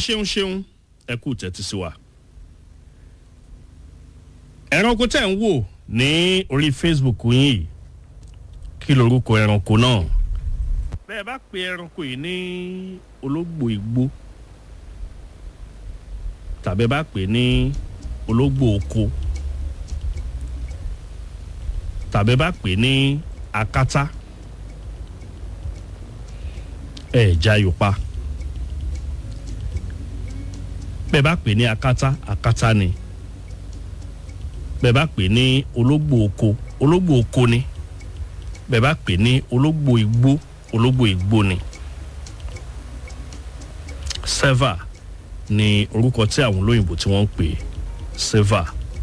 ṣeun ṣeun ẹ kú tẹ́tí sí wa. ẹranko tẹ̀ ń wò ní orí facebook yín yìí kí lorúkọ ẹranko náà. bẹ́ẹ̀ bá pe ẹranko yìí ní ológbò igbó tàbí bá pè ní ológbò oko tàbí bá pè ní akátá ẹ̀ jayò pa bẹ́ẹ̀ bá pè ní akátá akátá ni bẹ́ẹ̀ bá pè ní ológbò oko ológbò oko ni bẹ́ẹ̀ bá pè ní ológbò igbó ológbò igbó ni seva ni orúkọ tí àwọn olóyìnbó tí wọ́n ń pè seva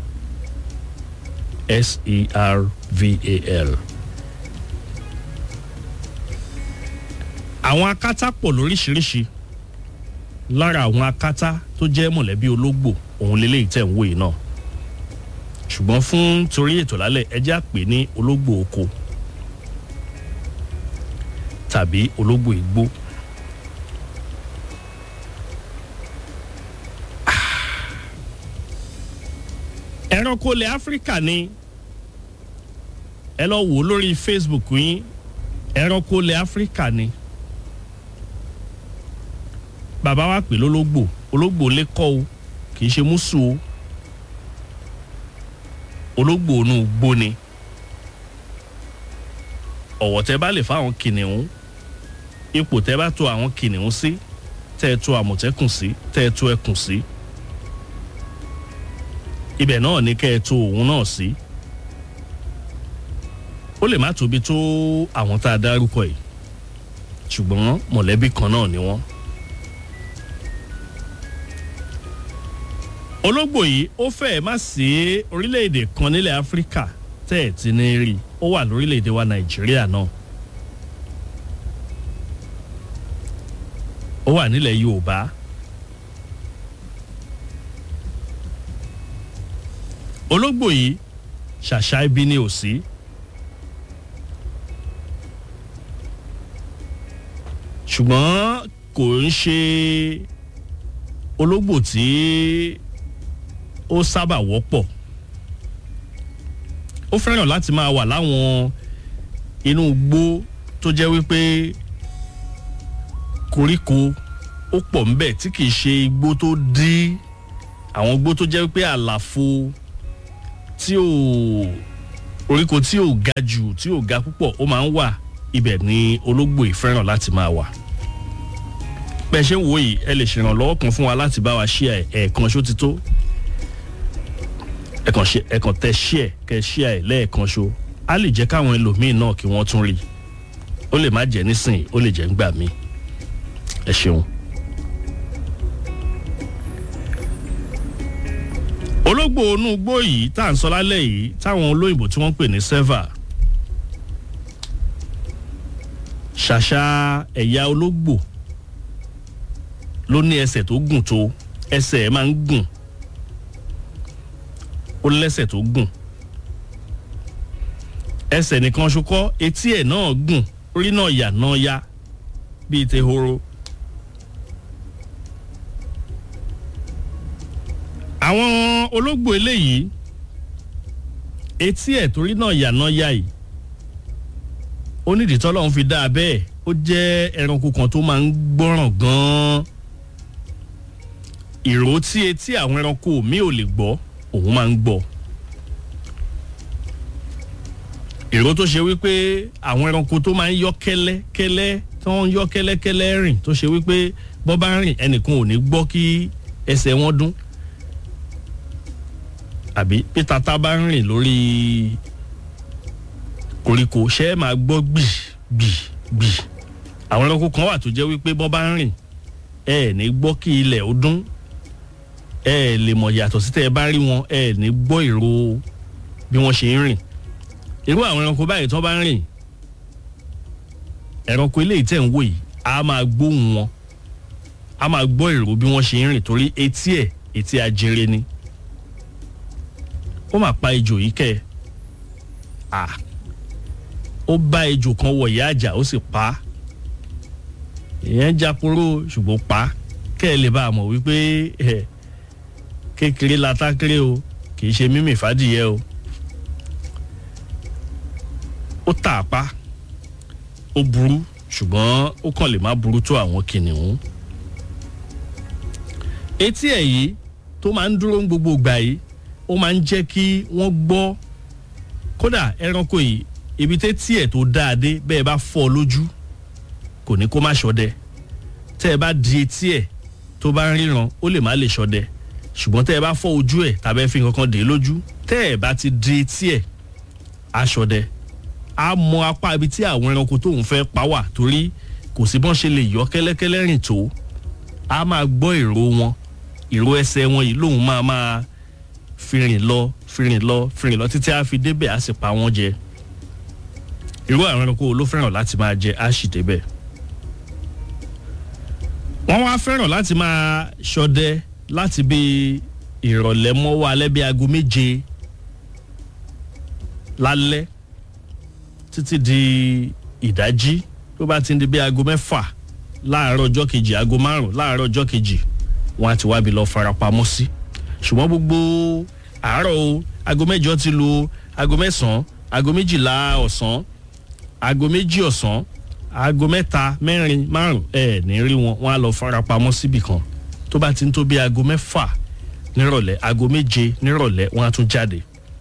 s-e-r-v-a-l. àwọn akátá pọ̀ lóríṣiríṣi lára àwọn akátá tó jẹ́ mọ̀lẹ́bí ológbò òun lélẹ́yìí tẹ̀ ń wò yìí náà ṣùgbọ́n fún torí ètò lálẹ́ ẹjẹ́ àpè ní ológbò oko tàbí ológbò igbó. ẹranko ilẹ̀ áfíríkà ni ẹ lọ wò ó lórí facebook yín ẹranko ilẹ̀ áfíríkà ni bàbá wa pè lólógbò ológbò lè kọ́ o kì í ṣe mùsù o ológbò onú gbó ni ọ̀wọ̀ tẹ́ bá lè fáwọn kìnìún ipò tẹ́ bá to àwọn kìnìún sí tẹ́ ẹ to àmọ̀tẹ́kùn sí tẹ́ ẹ to ẹkùn sí ibẹ̀ náà ní kẹ́ ẹ to òun náà sí ó lè má tóbi tó àwọn tá a dárúkọ yìí ṣùgbọ́n mọ̀lẹ́bí kan náà ni wọ́n. ológbò yìí ó fẹ́ẹ̀ má sí orílẹ̀-èdè kan nílẹ̀ áfíríkà tẹ́ ẹ̀ ti ní rí ó wà lórílẹ̀-èdè wa nàìjíríà náà ó wà nílẹ̀ yorùbá ológbò yìí ṣàṣà ibi ni ò sí ṣùgbọ́n kò ń ṣe ológbò tí ó sábà wọ́pọ̀ ó fẹ́ràn láti máa wà láwọn inú igbó tó jẹ́ wípé koríko ó pọ̀ ńbẹ̀ tí kìí ṣe igbó tó dí àwọn igbó tó jẹ́ wípé àlàfo tí ò oríko tí ò ga jù tí ò ga púpọ̀ ó máa ń wà ibẹ̀ ni ológbò yìí fẹ́ràn láti máa wà bẹ́ẹ̀ ṣe ń wò yìí ẹ lè ṣèrànlọ́wọ́ kan fún wa láti bá wa ṣí ẹ̀ ẹ̀ẹ̀kan ṣó ti tó ẹ̀kan ṣe ẹ̀kan tẹ ṣí ẹ̀ kẹ ṣí ẹ̀ lẹ́ẹ̀kan ṣó á lè jẹ́ káwọn ẹlòmíín náà kí wọ́n tún rí ó lè má jẹ́ nísìnyí ó lè jẹ́ ńgbà míì ẹ ṣeun. ológbò onú igbó yìí tá à ń sọ lálẹ́ yìí táwọn olóyìnbó tí wọ́n ń pè ní seva ṣàṣà ẹ̀yà ológbò ló ní ẹsẹ̀ tó gùn tó ẹsẹ̀ ẹ̀ máa ń gùn ó lẹ́sẹ̀ tó gùn ẹsẹ̀ nìkan ṣokọ́ etí ẹ̀ náà gùn orí náà yà náà ya bíi tehoro. àwọn ológbò eléyìí etí ẹ̀ torí náà yà náà ya yìí ó nídìí tọ́lọ́run fi dá a bẹ́ẹ̀ ó jẹ́ ẹranko kan tó máa ń gbọ́ràn gan-an ìró tí etí àwọn ẹranko mi ò lè gbọ́ òun máa ń gbọ́ ìró tó ṣe wípé àwọn ẹranko tó máa ń yọ kẹ́lẹ́kẹ́lẹ́ tó ń yọ kẹ́lẹ́kẹ́lẹ́ rìn tó ṣe wípé bọ́ bá rìn ẹnìkan ò ní gbọ́ kí ẹsẹ̀ wọn dún àbí pété tá bá ń rìn lórí koríko ṣe é máa gbọ́ gbì gbì gbì àwọn ẹranko kan wà tó jẹ́ wípé bọ́ bá ń rìn ẹ ẹ̀ ní gbọ́ kí ilẹ̀ ó dún ẹ ẹ̀ lè mọ̀ yàtọ̀ sí tẹ́ ẹ bá rí wọn ẹ ẹ̀ ní gbọ́ ìró bí wọ́n ṣe ń rìn irú àwọn ẹranko báyìí tó bá ń rìn ẹranko eléyìí tẹ̀ ń wò yìí a máa gbóhùn wọn a máa gbọ́ ìró bí wọ́n ṣe ń rìn torí etí ẹ̀ etí ajere ni ó máa pa ejò yìí kẹ́ ẹ̀ ó bá ejò kan wọ̀ ìyá àjà ó sì pa á ìyẹn jáporó ṣùgbọ́n pa á kẹ́ ẹ lè bá a mọ̀ wípé ẹ kékeré la tákéré o kì í ṣe mímì fàdìyẹ o ó tà á pa ó burú ṣùgbọ́n ó kàn lè má burú tó àwọn kìnìún etí ẹ̀ yìí tó máa ń dúró ń gbogbo ìgbà yìí ó máa ń jẹ́ kí wọ́n gbọ́ kódà ẹranko yìí ibi tẹ́tí ẹ̀ tó dáadé bẹ́ẹ̀ bá fọ́ ọ lójú kò ní kó má ṣọdẹ tẹ́ ẹ bá di etí ẹ̀ tó bá ń ríran ó lè má lè ṣọdẹ ṣùgbọ́n tẹ́ ẹ bá fọ́ ojú ẹ̀ tàbí ẹ fi nǹkan kan dè é lójú tẹ́ ẹ bá ti di etí ẹ̀ á ṣọdẹ á mọ apá ibi tí àwọn ẹranko tóun fẹ́ pa wà torí kò sí bọ́n ṣe lè yọ kẹ́lẹ́kẹ́lẹ́ rìn tó á máa gbọ́ ìró wọn ìró ẹsẹ̀ wọn yìí lòun máa máa fi rìn lọ fi rìn lọ fi rìn lọ títí á fi débẹ̀ á sì pa wọ́n jẹ irú àwọn ẹranko wo ló fẹ́ràn láti máa jẹ á sì débẹ̀ wọ́n wá fẹ́ràn láti máa ṣọdẹ láti bí ìrọ̀lẹ́ mọ́wọ́ alẹ́ bí aago méje lálẹ́ títí di ìdájí tó bá ti ń di bí aago mẹ́fà láàárọ̀ ọjọ́ kejì aago márùn láàárọ̀ ọjọ́ kejì wọ́n á ti wábi lọ farapamọ́ sí ṣùgbọ́n gbogbo àárọ̀ o aago mẹ́jọ ti lu aago mẹ́sàn-án aago méjìlá ọ̀sán aago méjì ọ̀sán aago mẹ́ta mẹ́rin márùn ẹ̀ ní rí wọn wọ́n á lọ farapamọ́ síbì kan tó bá ti ń tó bí aago mẹ́fà nírọ̀lẹ́ aago méje nírọ̀lẹ́ wọ́n á tún jáde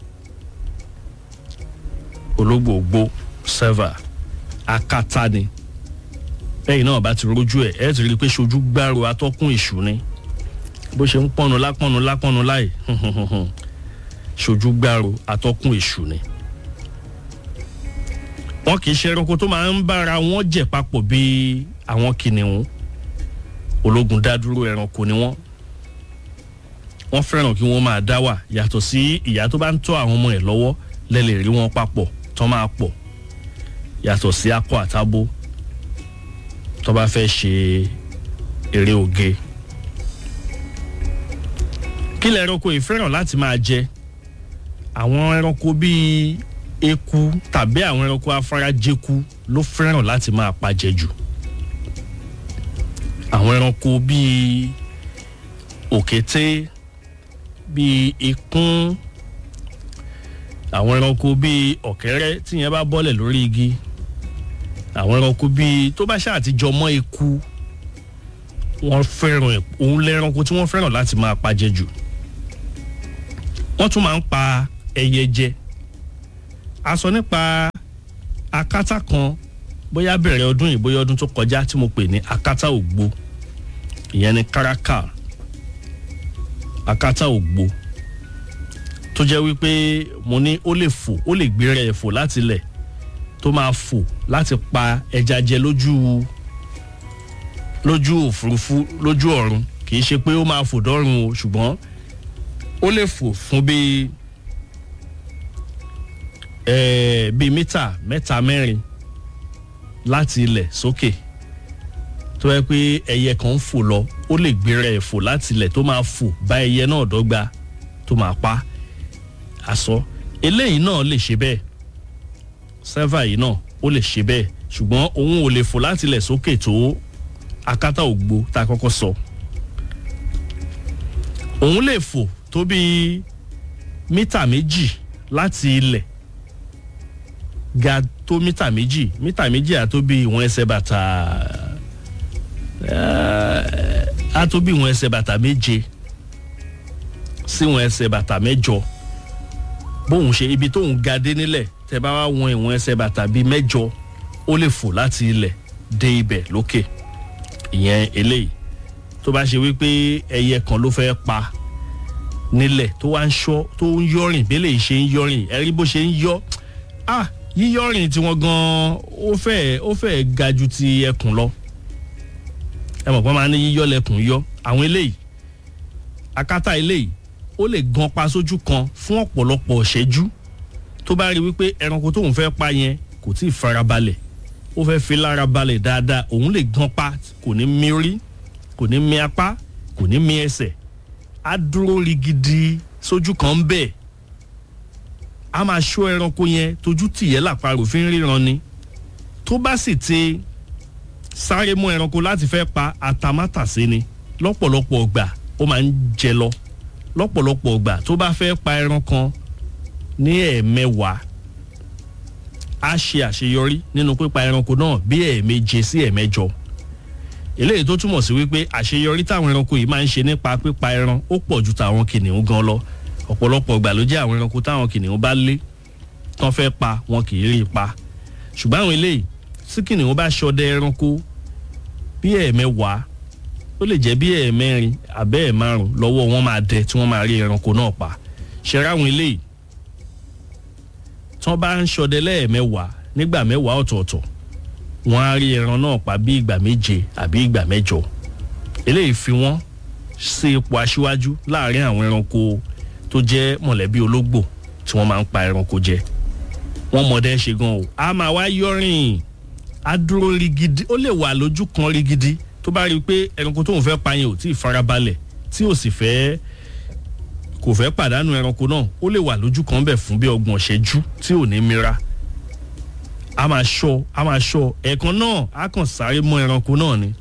ológbò gbó sẹ́fà akátá ni lẹ́yìn náà bá ti rójú ẹ̀ ẹ̀ ti rí i pé ṣojú gbárò atọ́kùn èṣù ni bó ṣe ń pọ́nu lápọ́nu lápọ́nu láì ṣojú gbárò atọ́kùn èṣù ni. wọn kì í ṣe ẹranko tó máa ń bára wọn jẹ papọ̀ bíi àwọn kìnìún ológun dádúró ẹranko ni wọ́n wọ́n fẹ́ràn kí wọ́n máa dá wà yàtọ̀ sí ìyá tó bá ń tọ́ àwọn ọmọ ẹ̀ lọ́wọ́ lẹ́lẹ̀ rí wọn papọ̀ tán máa pọ̀ yàtọ̀ sí akọ àtabo tó bá fẹ́ ṣe eré oge. kí lẹ ẹranko yìí fẹ́ràn láti máa jẹ àwọn ẹranko bíi eku tàbí àwọn ẹranko afárajẹku ló fẹ́ràn láti máa pajẹ jù àwọn ẹranko bíi òkété bíi ikún àwọn ẹranko bíi ọ̀kẹ́rẹ́ tíyẹn bá bọ́lẹ̀ lórí igi àwọn ẹranko bíi tó bá ṣáà ti jọ mọ́ eku wọ́n fẹ́ràn ẹ̀ òun lẹ́ranko tí wọ́n fẹ́ràn láti máa pajẹ jù wọ́n tún máa ń pa ẹyẹ jẹ a sọ nípa akátá kan bóyá bẹ̀rẹ̀ ọdún yìí bóyá ọdún tó kọjá tí mo pè ní akátá ògbó ìyẹn ni káraká akátá ògbó tó jẹ́ wípé mo ní ó lè fò ó lè gbéra ẹ̀ fò láti ilẹ̀ tó máa fò láti pa ẹja jẹ lójú lójú òfurufú lójú ọ̀run kì í ṣe pé ó máa fò dọ́run o ṣùgbọ́n ó lè fò fún bíi ẹ̀ẹ́ bíi mítà mẹ́ta mẹ́rin láti ilẹ̀ sókè tó yẹ pé ẹyẹ kan ń fò lọ ó lè gbéra ẹ̀ fò láti ilẹ̀ tó máa fò bá ẹyẹ náà dọ́gba tó máa pa aṣọ eléyìí náà lè ṣe bẹ́ẹ̀ sẹ́fà yìí náà ó lè ṣe bẹ́ẹ̀ ṣùgbọ́n òun ò lè fò láti ilẹ̀ sókè tó akátá ògbó tá a kọ́kọ́ sọ òun lè fò tó bíi mítà méjì láti ilẹ̀ ga tó mítà méjì mítà méjì àtó bí ìwọ̀n ẹsẹ̀ bàtà àtó bí ìwọ̀n ẹsẹ̀ bàtà méje sí ìwọ̀n ẹsẹ̀ bàtà mẹ́jọ bóun ṣe ibi tóun ga dé nílẹ̀ tẹ bá wá wọn ìwọ̀n ẹsẹ̀ bàtà bíi mẹ́jọ ó lè fò láti ilẹ̀ dé ibẹ̀ lókè ìyẹn eléyìí tó bá ṣe wípé ẹyẹ kan ló fẹ́ pa nílẹ̀ tó wá ń ṣọ́ tó ń yọrìn bí eléyìí ṣe ń yọrìn ẹ rí bó ṣe ń yọ ah yíyọrìn tiwọn gan ó fẹ́ ó fẹ́ ga ju ti ẹkùn lọ ẹ mọ̀ pé máa ní yíyọ lẹkùn yọ àwọn eléyìí akátá eléyìí ó lè gan pa sójú kan fún ọ̀pọ̀lọpọ̀ ṣẹ́jú tó bá rí wípé ẹranko tóun fẹ́ pa yẹn kò tí ì farabalẹ̀ ó fẹ́ fi lára balẹ̀ dáadáa òun lè gan pa kò ní mí orí kò ní mí apá kò ní mí ẹsẹ̀ á dúró rigidi sójú kan bẹ́ẹ̀ a máa ṣọ́ ẹranko yẹn tójú tìyẹ́ làparò fi ń ríran ni tó bá sì ti sáré mú ẹranko láti fẹ́ pa àtàmátàsé ni lọ́pọ̀lọpọ̀ ọgbà ó máa ń jẹ lọ lọ́pọ̀lọpọ̀ ọgbà tó bá fẹ́ pa ẹran kan ní ẹ̀ẹ̀mẹwàá á ṣe àṣeyọrí nínú pípa ẹranko náà bí ẹ̀ẹ̀méje sí ẹ̀ẹ̀mẹjọ eléyìí tó túmọ̀ sí wípé àṣeyọrí táwọn ẹranko yìí máa ń ṣe nípa pípa ẹran ó pọ̀ ju tàwọn kìnìún gan lọ ọ̀pọ̀lọpọ̀ ìgbà ló jẹ́ àwọn ẹranko táwọn kìnìún bá lé tán fẹ́ pa wọn kì í rí i pa ṣùgbọ́n àwọn eléyìí tí kìnìún bá ṣọdẹ ẹranko bí ẹ̀ẹ̀mẹwàá ó lè jẹ́ bí ẹ̀ẹ̀mẹrin àbẹ́ ẹ̀ márùn lọ́wọ́ wọn máa dẹ tí wọ́n máa rí ẹranko náà pa ṣe ráwọn eléyìí tí wọ́n bá ń ṣọdẹ lẹ́ẹ̀mẹwàá nígbà mẹ́wàá ọ̀tọ̀ọ̀tọ̀ wọ́n á rí ẹran náà pa bí ìgbà méje àbí ìgbà mẹ́jọ eléyìí fi wọ́n sí ipò aṣíwájú láàrin àwọn ẹranko tó jẹ́ mọ̀lẹ́bí ológbò tí wọ́n máa ń pa ẹranko jẹ wọ́n mọ̀dẹ́ ṣe gan o a máa wá yọrin a dúró rigidi ó lè wà lójú kan rigidi tó bá rí i pé ẹranko tóun fẹ́ pa yẹn ò tí ì farabalẹ̀ tí ò sì fẹ́ kò fẹ́ pàdánù ẹranko náà ó lè wà lójú kan bẹ̀ fún bí ọgbọ̀n ṣẹ́jú tí ò ní mira a máa ṣọ́ a máa ṣọ́ ẹ̀ẹ̀kan náà a kàn sáré mọ́ ẹranko náà ni.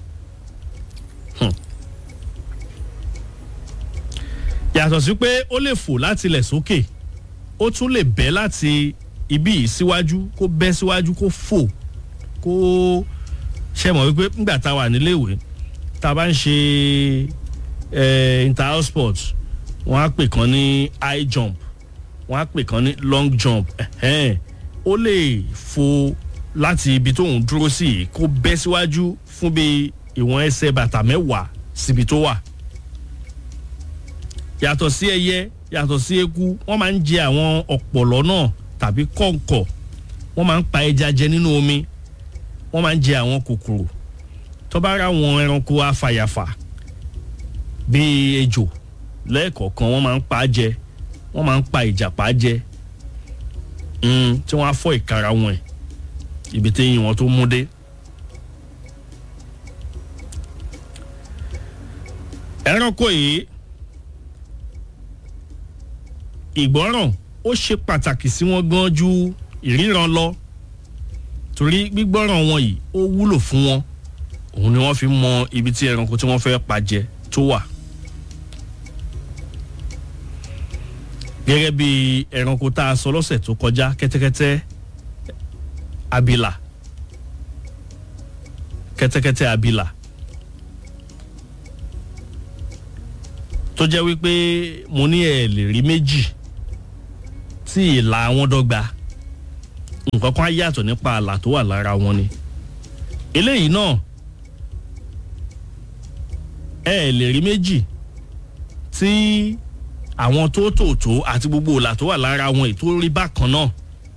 yàtọ̀ sí pé ó lè fò láti ilẹ̀ sókè ó tún lè bẹ́ láti ibi yìí síwájú kó bẹ́ síwájú kó fò kó ṣe mọ̀ wípé nígbà tá a wà níléèwé tá a bá ń ṣe inter-house sport wọ́n á pè kan ní high jump wọ́n á pè kan ní long jump ó lè fò láti ibi tóun dúró sí kó bẹ́ síwájú fún bí ìwọ̀n ẹsẹ̀ bàtà mẹ́wàá síbi tó wà yàtọ̀ sí ẹyẹ yàtọ̀ sí eku wọ́n máa ń jẹ àwọn ọ̀pọ̀lọ́ náà tàbí kọ̀ǹkọ̀ wọ́n máa ń pa ẹja jẹ nínú omi wọ́n máa ń jẹ àwọn kòkòrò tó bá ra àwọn ẹranko afàyàfà bíi ejò lẹ́ẹ̀kọ̀ọ̀kan wọ́n máa ń pa á jẹ wọ́n máa ń pa ìjàpá jẹ tí wọ́n á fọ́ ìkara wọn ẹ̀ ibi tí eyín wọn tó mú dé. ẹranko yìí ìgbọ́ràn ó ṣe pàtàkì sí wọn gan ju ìríran lọ torí gbígbọ́ràn wọn yìí ó wúlò fún wọn òun ni wọ́n fi mọ ibi tí ẹranko tí wọ́n fẹ́ pa jẹ tó wà. gẹ́gẹ́ bí ẹranko tá a sọ lọ́sẹ̀ tó kọjá kẹ́tẹ́kẹ́tẹ́ abìlà kẹ́tẹ́kẹ́tẹ́ abìlà tó jẹ́ wípé mo ní ẹ̀ lè rí méjì tí ìlà wọn dọ́gba nǹkan kan á yàtọ̀ nípa àlà tó wà lára wọn ni eléyìí náà ẹ lè rí méjì tí àwọn tó tòótó àti gbogbo ìlà tó wà lára wọn ètò rí bákan náà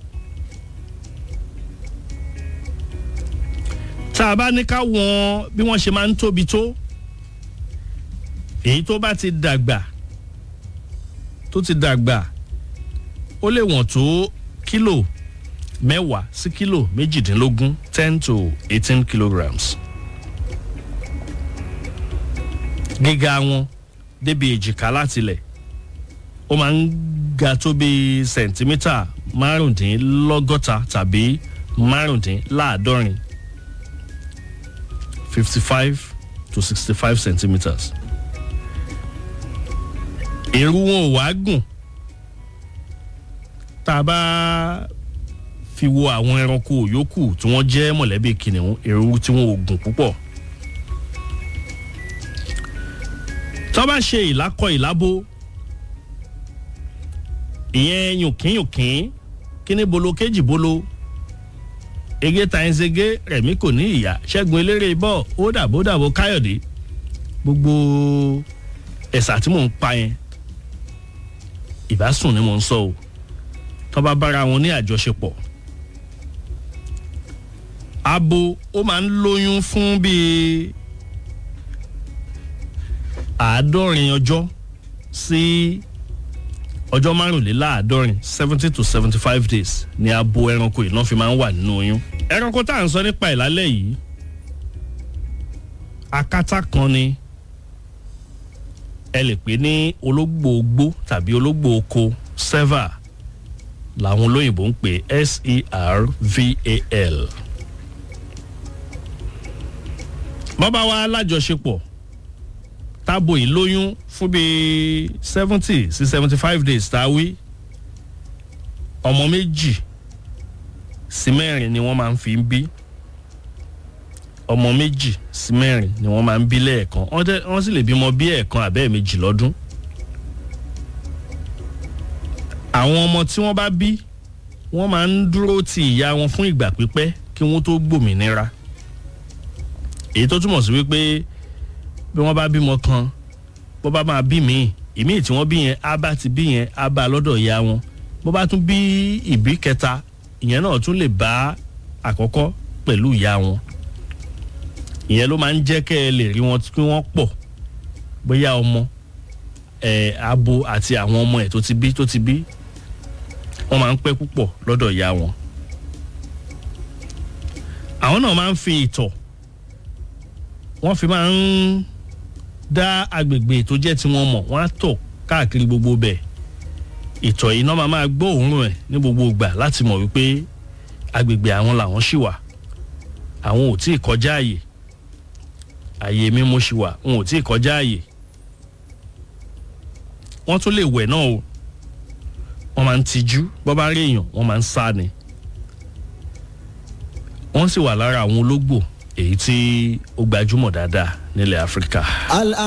tá a bá ní ká wọn bí wọ́n ṣe máa ń tóbi tó èyí tó bá ti dàgbà tó ti dàgbà ó lè wọ̀n tó kílò mẹ́wàá sí kílò méjìdínlógún ten to eighteen kilograms. gíga wọn débi èjìká látilẹ̀ ó máa ń ga tó bí sẹ̀ǹtímítà márùndínlọ́gọ́ta tàbí márùndínláàádọ́rin fifty five to sixty five centimetres. èrú wọn ò wá gùn tá a bá fi wo àwọn ẹranko yòókù tí wọ́n jẹ́ mọ̀lẹ́bí kìnìún èrú tí wọ́n ò gùn púpọ̀. tó bá ṣe ìlákọ̀ ìlábó ìyẹn yùnkínyùnkín kíní bolo kéjì bolo ege tàyínsege rẹ̀mí kò ní ìyá ṣẹ́gun eléré bọ́ ó dàbó dàbó káyọ̀dé gbogbo ẹ̀sà tí mò ń pa yẹn ìbásùn ni mò ń sọ o tó bá bára wọn ní àjọṣepọ̀ abo ó máa ń lóyún fún bíi àádọ́rin ọjọ́ sí ọjọ́ márùnléláàádọ́rin seventy to seventy five days ni abo ẹranko yìí náà fi máa ń wà nínú oyún. ẹranko tá à ń sọ nípa ìlálẹ́ yìí akátá kan ni ẹ lè pè ní ológbò ogbó tàbí ológbò oko serval làwọn olóyìnbó ń pè s-e-r-v-a-l. bọ́bá wa lájọṣepọ̀ tábò yìí lóyún fún bíi seventy sí seventy five days tá a wí ọmọ méjì sí mẹ́rin ni wọ́n máa ń fi ń bí ọmọ méjì sí mẹ́rin ni wọ́n máa ń bí lẹ́ẹ̀kan wọ́n tẹ́- wọ́n sì lè bímọ bí ẹ̀ẹ̀kan àbẹ́ẹ̀ méjì lọ́dún àwọn ọmọ tí wọ́n bá bí wọ́n máa ń dúró ti ìyá wọn fún ìgbà pípẹ́ kí wọ́n tó gbòmìnira èyí tó túmọ̀ sí wípé bí wọ́n bá bímọ kan bó bá máa bí míì ìmíì tí wọ́n bí yẹn á bá ti bí yẹn á bá lọ́dọ̀ ìyá wọn bó bá tún bí ìbí kẹta ìyẹn náà tún lè bá àkọ́kọ́ pẹ̀lú ìyá wọn ìyẹn ló máa ń jẹ́ kẹ́ ẹ lè rí wọn kí wọ́n pọ̀ bóyá ọmọ ẹ̀ abo àti àwọn ọmọ ẹ̀ tó ti bí tó ti bí wọ́n máa ń pẹ́ púpọ̀ lọ́dọ̀ ìyá wọn àwọn náà máa ń fi ìtọ̀ wọ́n fi máa ń dá agbègbè tó jẹ́ tiwọn mọ̀ wọ́n á tọ̀ káàkiri gbogbo bẹ̀ ìtọ̀ yìí náà máa máa gbọ́ òórùn ẹ̀ ní gbogbo ìgbà láti mọ̀ wípé agbègbè àwọn làwọn ṣì wà àwọn ò tí ì kọjá àyè àyè mímú ṣì wà wọn ò tí ì kọjá àyè wọ́n tún lè wẹ̀ náà o wọ́n máa ń tijú bọ́ bá rí èèyàn wọ́n máa ń sá ni wọ́n sì wà lára àwọn ológbò èyí tí ó gbajúmọ̀ dáadáa nílẹ̀ áfíríkà. Al